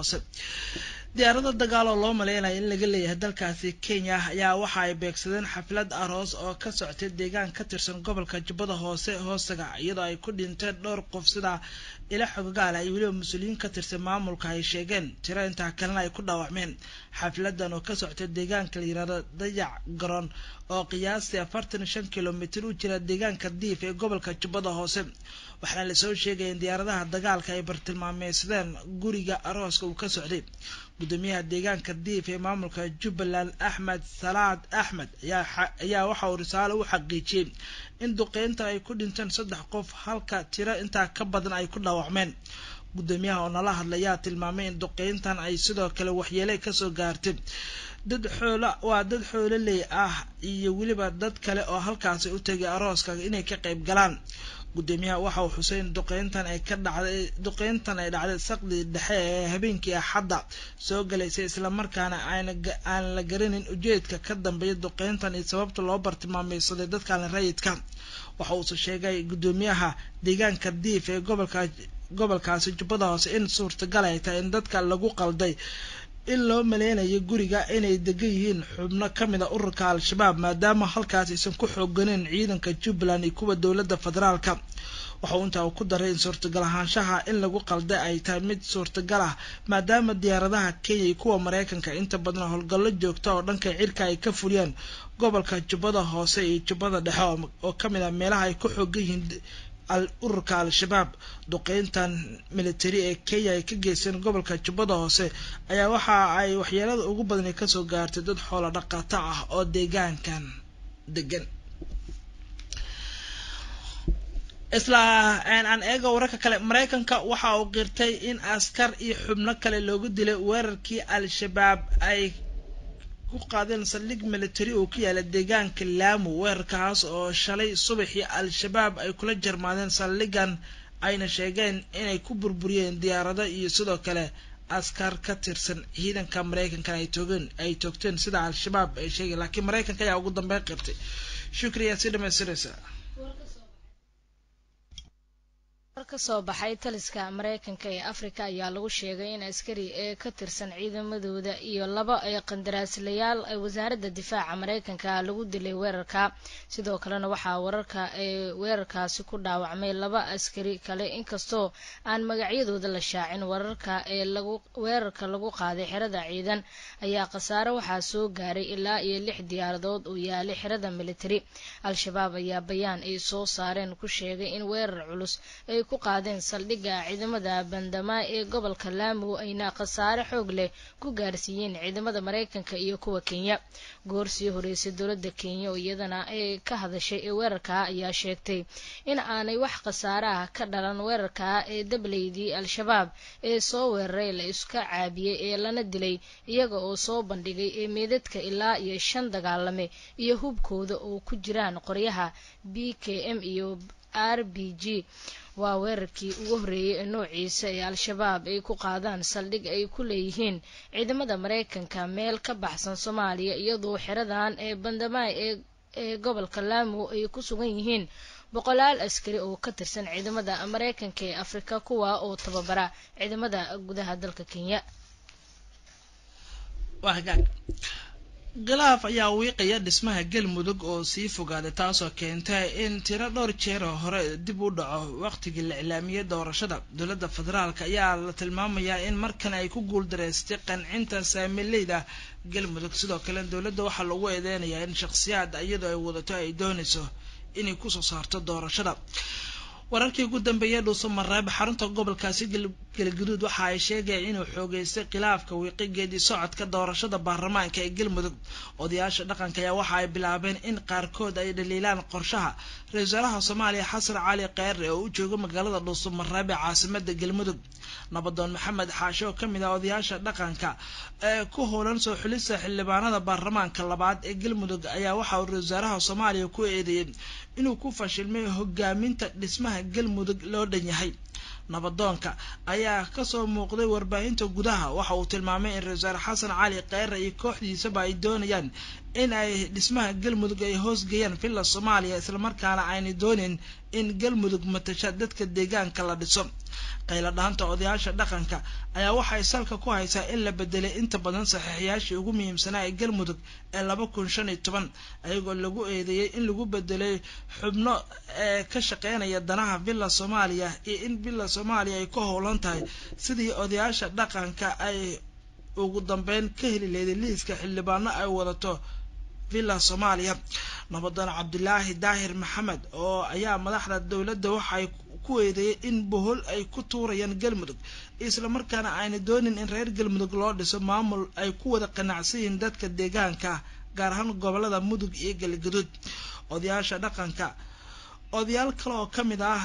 hoose diyaarada dagaal oo loo maleynaya in laga leeyahay dalkaasi kenya ayaa waxa ay beegsadeen xaflad aroos oo ka soctay deegaan ka tirsan gobolka jubbada hoose hoostaga iyadoo ay ku dhinteen dhowr qof sida ila xogogaala iyo weliba mas-uuliyiin ka tirsan maamulka ay sheegeen tiro intaa kalena ay ku dhaawacmeen xafladan oo ka soctay deegaanka la yirahdo dayac garoon oo qiyaastii afartan iyo shan kilomitir u jira deegaanka diif ee gobolka jubbada hoose waxaana lasoo sheegaya in diyaaradaha dagaalka ay bartilmaameysadeen guriga arooska uu ka socday gudoomiyaha deegaanka diif ee maamulka jubbaland axmed salaad axmed ayaa waxa uu risaalo u xaqiijiyey in duqeynta ay ku dhinteen saddex qof halka tiro intaa ka badan ay ku dhaawacmeen gudoomiyaha oo nala hadlayaa tilmaamay in duqeyntan ay sidoo kale waxyeelay kasoo gaartay dad xoola waa dad xoololey ah iyo weliba dad kale oo halkaasi u tegay arooska inay ka qayb galaan gudoomiyaha waxa uu xusay in duqeyntan ay ka dhacday duqeyntan ay dhacday saqdii dhexe ee habeenkii axadda soo galaysay islamarkaana aan la garanin ujeedka ka dambeeya duqeyntan iyo sababta loo bartilmaameysaday dadkaan rayidka waxa uuse sheegay gudoomiyaha deegaanka diif ee gobolka gobolkaasi jubbada hoose in suurtagal ay tahay in dadka lagu qalday in loo maleynayo guriga inay degan yihiin xubno ka mid a ururka al-shabaab maadaama halkaas aysan ku xooganeyn ciidanka jubbaland iyo kuwa dowladda federaalka waxa uu intaa ku daray in suurtagal ahaanshaha in lagu qalday ay tahay mid suurtagal ah maadaama diyaaradaha kenya iyo kuwa mareykanka inta badan howlgallo joogta oo dhanka cirka ay ka fuliyaan gobolka jubbada hoose iyo jubbada dhexe oo ka mid ah meelaha ay ku xoogan yihiin ururka al-shabaab duqeyntan military ee kenya ay ka geysteen gobolka jubbada hoose ayaa waxa ay waxyeelada ugu badani kasoo gaartay dad xoolo dhaqato ah oo deegaankan degan isla aan eego wararka kale mareykanka waxa uu qirtay in askar iyo xubno kale loogu dilay weerarkii al-shabaab ay ku qaadeen saldhig military oo ku yaala deegaanka laamu weerarkaas oo shalay subaxii al-shabaab ay kula jarmaadeen saldhigan ayna sheegeen inay ku burburiyeen diyaarado iyo sidoo kale askar ka tirsan ciidanka mareykankan ay toogeen ay toogteen sida al-shabaab ay sheegeen laakiin mareykanka ayaa ugu dambeyn qirtay shukriyaa si dhamaystiraysa war ka soo baxay taliska mareykanka ee afrika ayaa lagu sheegay in askari ee ka tirsan ciidamadooda iyo laba ee qandaraaslayaal ee wasaaradda difaaca mareykanka lagu dilay weerarka sidoo kalena waxaa wararka ee weerarkaasi ku dhaawacmay laba askari kale inkastoo aan magacyadooda la shaacin wararka ee lagu weerarka lagu qaaday xerada ciidan ayaa khasaare waxaa soo gaaray ilaa iyo lix diyaaradood oo yaalay xerada military al-shabaab ayaa bayaan ay soo saareen ku sheegay in weerar culus ay ku qaadeen saldhigga ciidamada bandamaa ee gobolka laamo ayna khasaare xoog leh ku gaarsiiyeen ciidamada mareykanka iyo kuwa kenya goor sii horeysay dowladda kenya oo iyadana ay ka hadashay ee weerarka ayaa sheegtay in aanay wax khasaare ah ka dhalan weerarka ee dableydii al-shabaab ee soo weeraray la iska caabiyey ee lana dilay iyaga oo soo bandhigay ee meedadka ilaa iyo shan dagaalame iyo hubkooda oo ku jiraan qoryaha b k m iyo r b g waa weerarkii ugu horreeyey ee noociisa ee al-shabaab ay ku qaadaan saldhig ay ku leeyihiin ciidamada mareykanka meel ka baxsan soomaaliya iyadoo xeradan ee bandamaay ee gobolka laamo ay ku sugan yihiin boqolaal askari oo ka tirsan ciidamada mareykanka ee afrika kuwa oo tababara ciidamada gudaha dalka kenya khilaaf ayaa wiiqaya dhismaha galmudug oo sii fogaaday taasoo keentay in tiro dhowr jeer oo hore dib u dhaco waqtigii la iclaamiyey doorashada dowladda federaalk ayaa la tilmaamayaa in markan ay ku guuldareystay qancinta saamileyda galmudug sidoo kale dowladda waxaa lagu eedeynayaa in shakhsiyaad iyadoo ay wadato ay doonayso inay kusoo saarto doorashada wararkii ugu dambeeyay dhuuso mareeb xarunta gobolkaasi galgaduud waxa ay sheegayeen inuu xoogeystay khilaafka wiiqigeedii socodka doorashada baarlamaanka ee galmudug odayaasha dhaqanka ayaa waxa ay bilaabeen in qaarkood ay dhaliilaan qorshaha ra-isul wasaaraha soomaaliya xasan cali kheyre oo u jooga magaalada dhuuso mareeb ee caasimada galmudug nabadoon maxamed xaashe oo kamid ah odayaasha dhaqanka ee ku howlan soo xulista xildhibaanada baarlamaanka labaad ee galmudug ayaa waxa uu ra-isul wasaaraha soomaaliya ku eedeeyey inuu ku fashilmay hogaaminta dhismaha galmudug loo dhan yahay nabadoonka ayaa kasoo muuqday warbaahinta gudaha waxa uu tilmaamay in ra-isul wasaare xasan cali kheyre iyo kooxdiisaba ay doonayaan in ay dhismaha galmudug ay hoosgeeyaan villa soomaaliya islamarkaana aynay doonin in galmudug matasha dadka deegaanka la dhiso qaylo dhaanta odayaasha dhaqanka ayaa waxay salka ku haysaa in la bedelay inta badan saxiixyaashii ugu muhiimsanaa ee galmudug ee laba kun shan iyo toban ayagoo lagu eedeeyey in lagu bedelay xubno ee ka shaqeynaya danaha villa soomaaliya iyo in villa soomaaliya ay ku howlan tahay sidii odayaasha dhaqanka ay ugu dambeyn ka heli leeday liiska xildhibaano ay wadato villa soomaaliya nabadan cabdilaahi daahir maxamed oo ayaa madaxda dowladda waxay ku eedeeyay in bohol ay ku tuurayaan galmudug islamarkaana ayna doonin in reer galmudug loo dhiso maamul ay ku wada qanacsan yihiin dadka deegaanka gaar ahaan gobolada mudug iyo galgaduud odayaasha dhaqanka odayaal kale oo kamid ah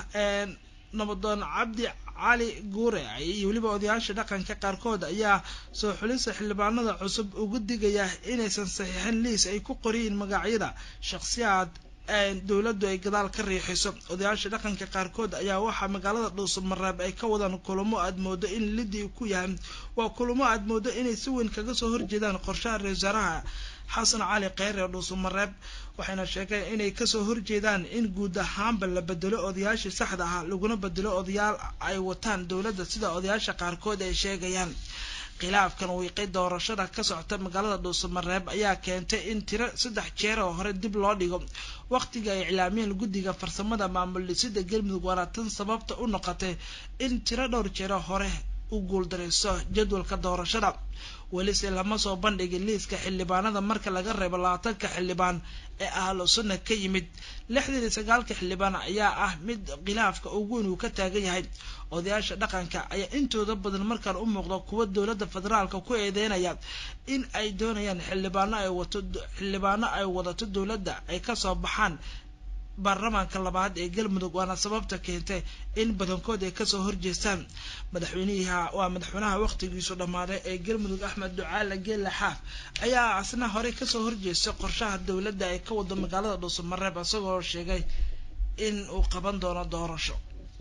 nabadoon cabdi cali guure iyo weliba odayaasha dhaqanka qaarkood ayaa soo xulisa xildhibaanada cusub ugu digaya inaysan saxiixin liis ay ku qoriyiin magacyada shakhsiyaad dowladdu ay gadaal ka riixiso odayaasha dhaqanka qaarkood ayaa waxaa magaalada dhuusamareeb ay ka wadaan kulamo aad moodo in lidii ku yahay waa kulamo aad moodo inay si weyn kaga soo horjeedaan qorshaha ra-isul wasaaraha xasan cali kheyre dhuusamareeb waxayna sheegeen inay kasoo horjeedaan in guud ahaanba la bedelo odayaashii saxda ahaa laguna bedelo odayaal ay wataan dowladda sida odayaasha qaarkood ay sheegayaan khilaafkan wiiqay doorashada ka socota magaalada dhuusamareeb ayaa keentay in tiro saddex jeer oo hore dib loo dhigo waqtiga ay iclaamiyeen guddiga farsamada maamul dhisida galmudug waana tan sababta u noqotay in tiro dhowr jeero hore u guuldareyso jadwalka doorashada welise lama soo bandhigin liiska xildhibaanada marka laga reebo labaatanka xildhibaan ee ahlu sunna ka yimid lixdan iyo sagaalka xildhibaan ayaa ah mid khilaafka ugu weyn uu ka taagan yahay odayaasha dhaqanka ayaa intooda badan markaan u muuqda kuwa dowladda federaalka ku eedeynaya in ay doonayaan xildhibaano ay wato xildhibaano ay wadato dowladda ay kasoo baxaan baarlamaanka labaad ee galmudug waana sababta keentay in badankood ay kasoo horjeestaan madaxweyniha waa madaxweynaha waqtigiisu dhammaaday ee galmudug axmed ducaale geelle xaaf ayaa asna horey kasoo horjeestay qorshaha dowladda ay ka wado magaalada dhuusamareeb isagoo sheegay in uu qaban doono doorasho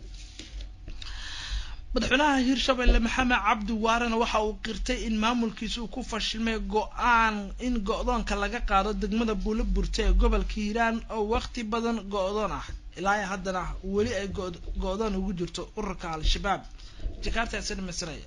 madaxweynaha hirshabelle maxamed cabdi waarena waxa uu qirtay in maamulkiisa uu ku fashilmay go-aan in go-doonka laga qaado degmada buulo burta ee gobolka hiiraan oo waqti badan go-doon ah ilaa haddana weli ay go-doon ugu jirto ururka al-shabaab jakartaasnmasraya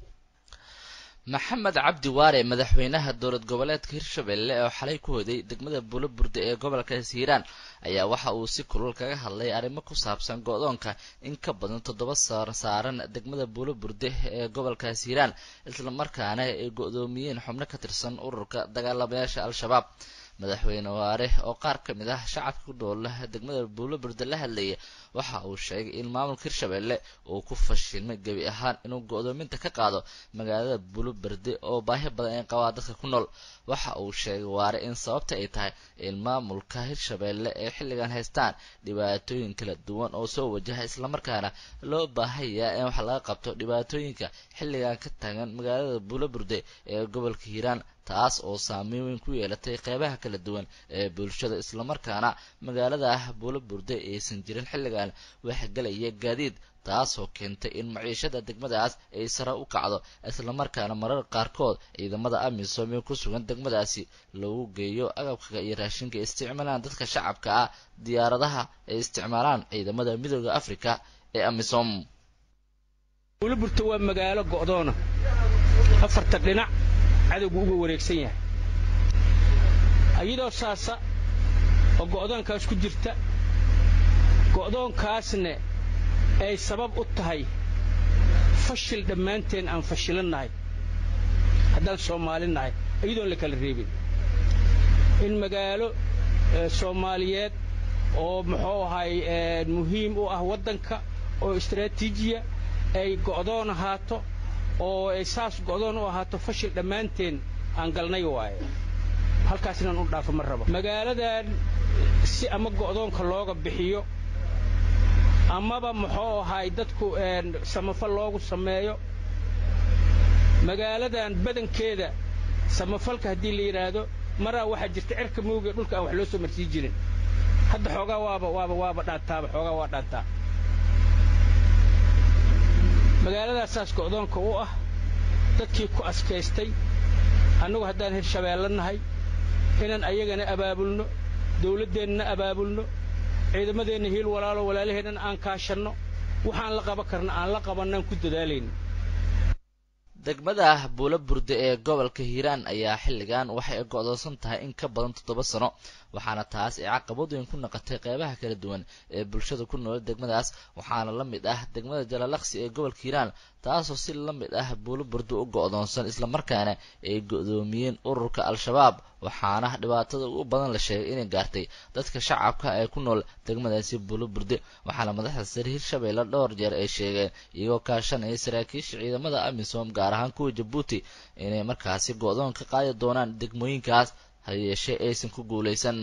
maxamed cabdi waare madaxweynaha dowlad goboleedka hirshabelle oo xalay ku hoday degmada buulo burde ee gobolkaas hiiraan ayaa waxa uu si kulul kaga hadlay arrimo ku saabsan go-doonka in ka badan toddoba saar saaran degmada buulo burde ee gobolkaas hiiraan islamarkaana ay go-doomiyeen xubno ka tirsan ururka dagaalamayaasha al-shabaab madaxweyne waare oo qaar ka mid ah shacabka ku dhoola degmada buulo burde la hadlaya waxa uu sheegay in maamulka hirshabelle uu ku fashilmay gebi ahaan inuu go-doominta ka qaado magaalada buulo berde oo baahi badan ay qabaa dadka ku nool waxa uu sheegay waare in sababta ay tahay in maamulka hirshabelle ay xilligan haystaan dhibaatooyin kala duwan oo soo wajaha islamarkaana loo baahayaa in wax laga qabto dhibaatooyinka xilligan ka taagan magaalada buulo burde ee gobolka hiiraan taas oo saameyn weyn ku yeelatay qeybaha kala duwan ee bulshada islamarkaana magaalada ah buulo burde aysan jirin xilligan waxgelaya gaadiid taasoo keentay in maciishada degmadaas ay sare u kacdo islamarkaana marar qaarkood ciidamada amisom ee ku sugan degmadaasi lagu geeyo agabka iyo raashinka ay isticmaalaan dadka shacabka ah diyaaradaha ay isticmaalaan ciidamada midooda africa ee amisom buulo burte waa magaalo go'doona afarta dhinac cadowgu uga wareegsan yahay iyadoo saasa oo go'doonkaas ku jirta go'doonkaasne ay sabab u tahay fashil dhammaanteen aan fashilannahay haddaan soomaali nahay iyadoon la kala reebin in magaalo soomaaliyeed oo muxuu ahay muhiim u ah waddanka oo istaraatiijiya ay go'doon ahaato oo ay saas go'doon u ahaato fashil dhammaanteen aan galnay waaye halkaas inaan u dhaafo ma rabo magaaladan si ama go'doonka looga bixiyo amaba muxuu ahay dadku samafal loogu sameeyo magaaladan badankeeda samafalka haddii la yidhaahdo maraa waxaa jirta cirka mooga dhulka aan wax loo soo marsii jirin hadda xoogaa waaba waaba waaba dhaantaaba xoogaa waa dhaantaa magaaladaas saas go'doonka u ah dadkii ku askaystay annagu haddaan hirshabeelle nahay inaan ayagana abaabulno dawladdeennana abaabulno ciidamadeenna hiil walaalo walaalaheennan aan kaashanno waxaan la qaban karna aan la qabannaan ku dadaalayno degmada buulo burde ee gobolka hiiraan ayaa xilligan waxay go'doonsan tahay in ka badan toddoba sano waxaana taas ay caqabad weyn ku noqotay qeybaha kala duwan ee bulshada ku nool degmadaas waxaana la mid ah degmada jalalaqsi ee gobolka hiiraan taasoo si la mid ah buulo burde u go'doonsan islamarkaana ay go'doomiyeen ururka al-shabaab waxaana dhibaatada ugu badan la sheegay inay gaartay dadka shacabka ee ku nool degmadaasi buulo burde waxaana madaxda sare hirshabeelle dhowr jeer ay sheegeen iyagoo kaashanaya saraakiisha ciidamada amisom gaar ahaan kuwa jabuuti inay markaasi go'doon ka qaadi doonaan degmooyinkaas ha yeeshee aysan ku guulaysan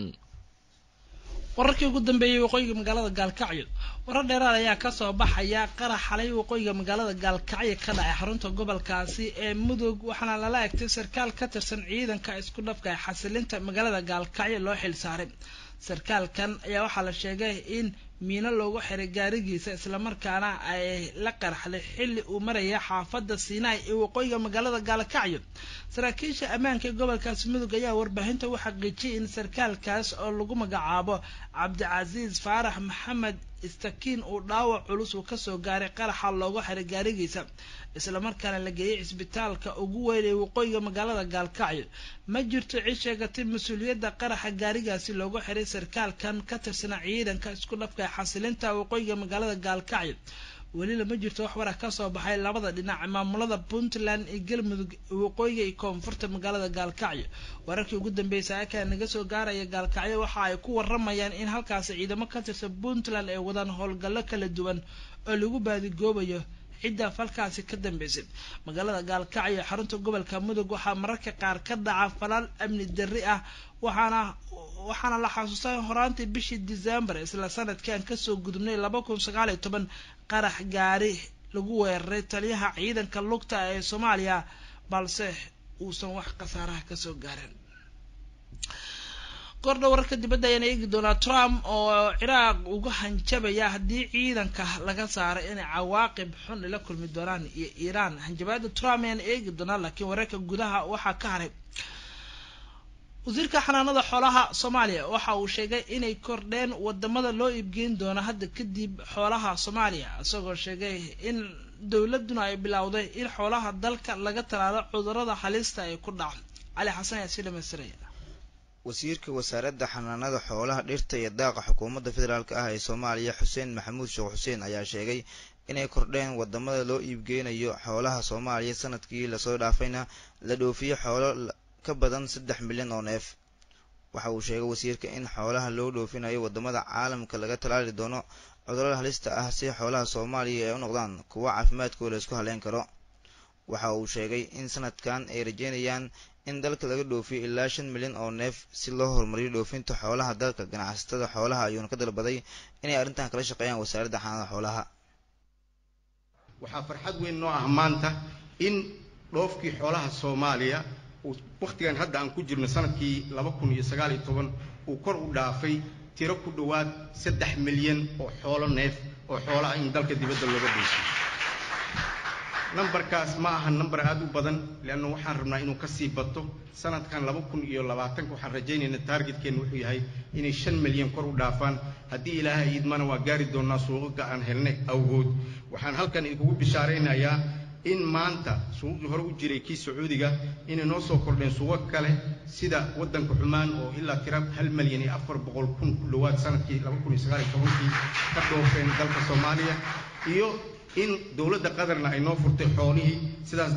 wararkii ugu dambeeyey waqooyiga magaalada gaalkacyo warar dheeraad ayaa kasoo baxaya qarax xalay waqooyiga magaalada gaalkacyo ka dhacay xarunta gobolkaasi ee mudug waxaana lala egtay sarkaal ka tirsan ciidanka isku dhafka ee xasilinta magaalada gaalkacyo loo xil saaray sarkaalkan ayaa waxaa la sheegay in miino loogu xiray gaarigiisa islamarkaana ay la qarxday xilli uu maraya xaafadda siinaay ee waqooyiga magaalada gaalkacyo saraakiisha ammaanka ee gobolkaasi mudug ayaa warbaahinta u xaqiijiyay in sarkaalkaas oo lagu magacaabo cabdicasiis faarax maxamed istakiin uu dhaawac culus uu kasoo gaaray qaraxa loogu xiray gaarigiisa islamarkaana la geeyay cisbitaalka ugu weyn ee waqooyiga magaalada gaalkacyo ma jirto cid sheegatay mas-uuliyadda qaraxa gaarigaasi loogu xiray sarkaalkan ka tirsanaa ciidanka isku dhafka ee xasilinta waqooyiga magaalada gaalkacyo weli lama jirto wax warar kasoo baxay labada dhinac maamulada puntland iyo galmudug waqooyiga iyo koonfurta magaalada gaalkacyo wararkii ugu dambeeyay saakaa naga soo gaaraya gaalkacyo waxa ay ku waramayaan in halkaasi ciidamo ka tirsan puntland ay wadaan howlgallo kala duwan oo lagu baadigoobayo cidda falkaasi ka dambeysay magaalada gaalkacyo xarunta gobolka mudug waxaa mararka qaar ka dhaca falal amni darri ah waxaana waxaana la xasuustaa horaantii bishii december isla sanadkan kasoo gudubnay laba kun sagaal iyo toban qarax gaari lagu weeraray taliyaha ciidanka lugta ee soomaaliya balse uusan wax khasaaraha kasoo gaarin kordha wararka dibadda ayaan eegi doonaa trump oo ciraaq uga hanjabaya haddii ciidanka laga saaray inay cawaaqib xun ila kulmi doonaan iyo iiraan hanjabaada trump ayaan eegi doonaa laakiin wararka gudaha waxaa ka haray wasiirka xanaanada xoolaha soomaaliya waxa uu sheegay inay kordheen wadamada loo iibgeyn doono hadda kadib xoolaha soomaaliya isagoo sheegay in dowladuna ay bilowday in xoolaha dalka laga talaalo cudurada halista ay ku dhaco cali xasan ayaa sii dhamaystiraya wasiirka wasaaradda xanaanada xoolaha dhirta iyo daaqa xukuumadda federaalk ah ee soomaaliya xuseen maxamuud sheekh xuseen ayaa sheegay inay kordheen wadamada loo iibgeynayo xoolaha soomaaliya sanadkii lasoo dhaafayna la dhoofiyo xoolo ka badan saddex milyan oo neef waxa uu sheegay wasiirka in xoolaha loo dhoofinayo wadamada caalamka laga talaali doono cudurada halista ah si xoolaha soomaaliya ay u noqdaan kuwo caafimaadkooda isku haleyn karo waxa uu sheegay in sanadkan ay rajeynayaan in dalka laga dhoofiyo ilaa shan milyan oo neef si loo horumariyo dhoofinta xoolaha dalka ganacsatada xoolaha ayuuna ka dalbaday inay arrintan kala shaqeeyaan wasaaradda xanaanada xoolaha waxaa farxad weyn noo ah maanta in dhoofkii xoolaha soomaaliya uu wakhtigan hadda aan ku jirno sanadkii laba kun iyo sagaal iyo toban uu kor u dhaafay tiro ku dhowaad saddex milyan oo xoolo neef oo xoolaha in dalka dibadda looga dhoofiyo nambarkaas ma aha nambar aada u badan leanna waxaan rabnaa inuu kasii bato sanadkan laba kun iyo labaatanka waxaan rajaynaynaa taargetkeenna wuxuu yahay inay shan milyan kor u dhaafaan haddii ilaahay idmana waa gaari doonaa suuqaga aan helnay awgood waxaan halkan idinkugu bishaaraynayaa in maanta suuqii hore u jiray kii sacuudiga inay noo soo kordheen suuqo kale sida waddanka xumaan oo ilaa tira hal milyan iyo afar boqol kun ku dhowaad sanadkii laba kun iyo sagaal iyo tobankii ka dhoofeen dalka soomaaliya iyo in dowladda qatarna ay noo furtay xoolihii sidaas